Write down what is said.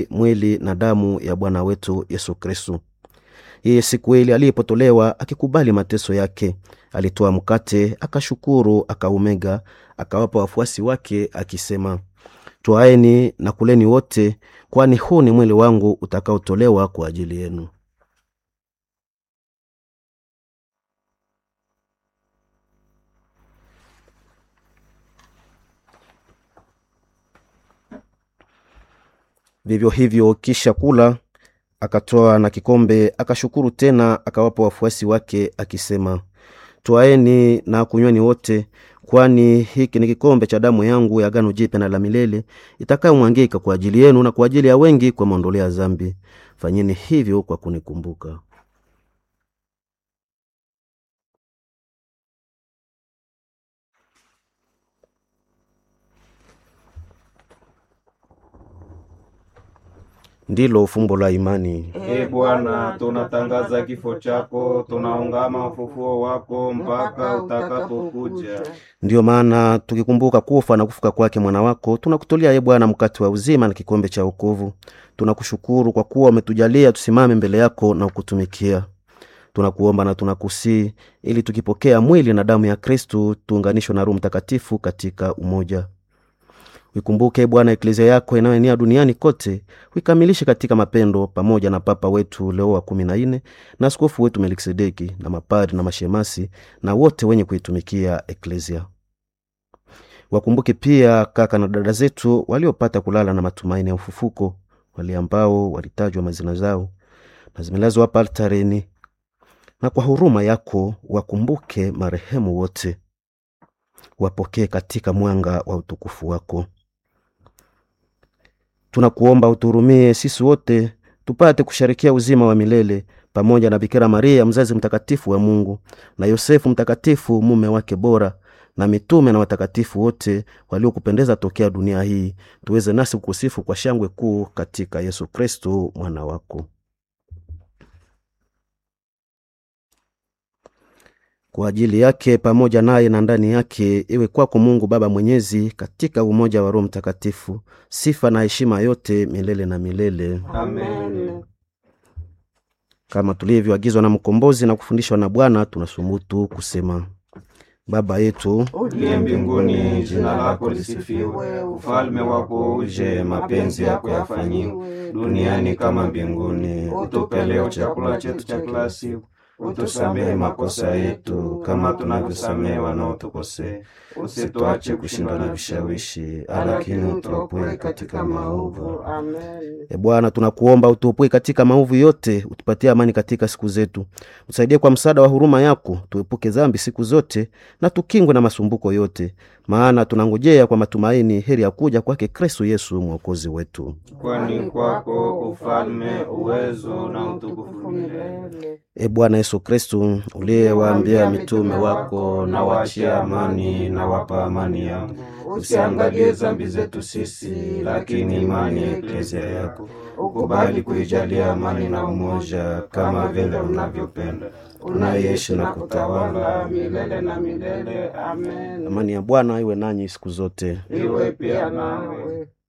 mwili na damu ya bwana wetu yesu kristu yeye siku ile aliyepotolewa akikubali mateso yake alitoa mkate akashukuru akaumega akawapa wafuasi wake akisema twaeni na kuleni wote kwani huu ni mwili wangu utakaotolewa kwa ajili yenu vivyo hivyo kisha kula akatoa na kikombe akashukuru tena akawapa wafuasi wake akisema twaeni na kunyweni wote kwani hiki ni kikombe cha damu yangu ya agano jipya na la milele itakayomwangika kwa ajili yenu na kwa ajili ya wengi kwa maondoleo ya zambi fanyeni hivyo kwa kunikumbuka ndilo fumbo la imani e bwana tunatangaza kifo chako tunaungama ufufuo wako mpaka utakapokuja ndiyo maana tukikumbuka kufa na kufuka kwake mwana wako tunakutolea ye bwana mkate wa uzima na kikombe cha wokovu tunakushukuru kwa kuwa umetujalia tusimame mbele yako na ukutumikia tunakuomba na tunakusii ili tukipokea mwili na damu ya kristu tuunganishwe na roho mtakatifu katika umoja uikumbuke bwana eklezia yako inayoenea duniani kote uikamilishe katika mapendo pamoja na papa wetu leo wa kumi na nne na askofu wetu melkisedeki na mapadi na mashemasi na wote wenye kuitumikia eklezia wakumbuke pia kaka na dada zetu waliopata kulala na matumaini ya ufufuko wale ambao walitajwa mazina zao na zimelazwa hapa altareni na kwa huruma yako wakumbuke marehemu wote wapokee katika mwanga wa utukufu wako tunakuomba utuhurumie sisi wote tupate kusharikia uzima wa milele pamoja na bikira maria mzazi mtakatifu wa mungu na yosefu mtakatifu mume wake bora na mitume na watakatifu wote waliokupendeza tokea dunia hii tuweze nasi kukusifu kwa shangwe kuu katika yesu kristu mwana wako kwa ajili yake pamoja naye na ndani yake iwe kwako mungu baba mwenyezi katika umoja wa roho mtakatifu sifa na heshima yote milele na milele amen kama tulivyoagizwa na mkombozi na kufundishwa na bwana tunasumutu kusema baba yetu uliye mbinguni jina lako lisifiwe ufalme wako uje mapenzi yako yafanyiwe duniani kama mbinguni utupe leo chakula chetu cha kila siku utusamehe makosa yetu kama tunavyosamehe wanaotukosea usituache kushindwa na vishawishi lakini utuopoe katika maovu Amen. e bwana tunakuomba utuopoe katika maovu yote utupatie amani katika siku zetu usaidie kwa msaada wa huruma yako tuepuke dhambi siku zote na tukingwe na masumbuko yote maana tunangojea kwa matumaini heri ya kuja kwake kristu yesu mwokozi wetu kwani kwako ufalme uwezo na utukufu milele Milele. e bwana yesu kristu uliyewaambia mitume wako na wachia amani na wapa amani yangu usiangalie zambi zetu sisi lakini imani ya eklezia yako ukubali kuijalia amani na umoja kama vile unavyopenda unaishi na kutawala milele na milele amen amani ya bwana iwe nanyi siku zote iwe pia nawe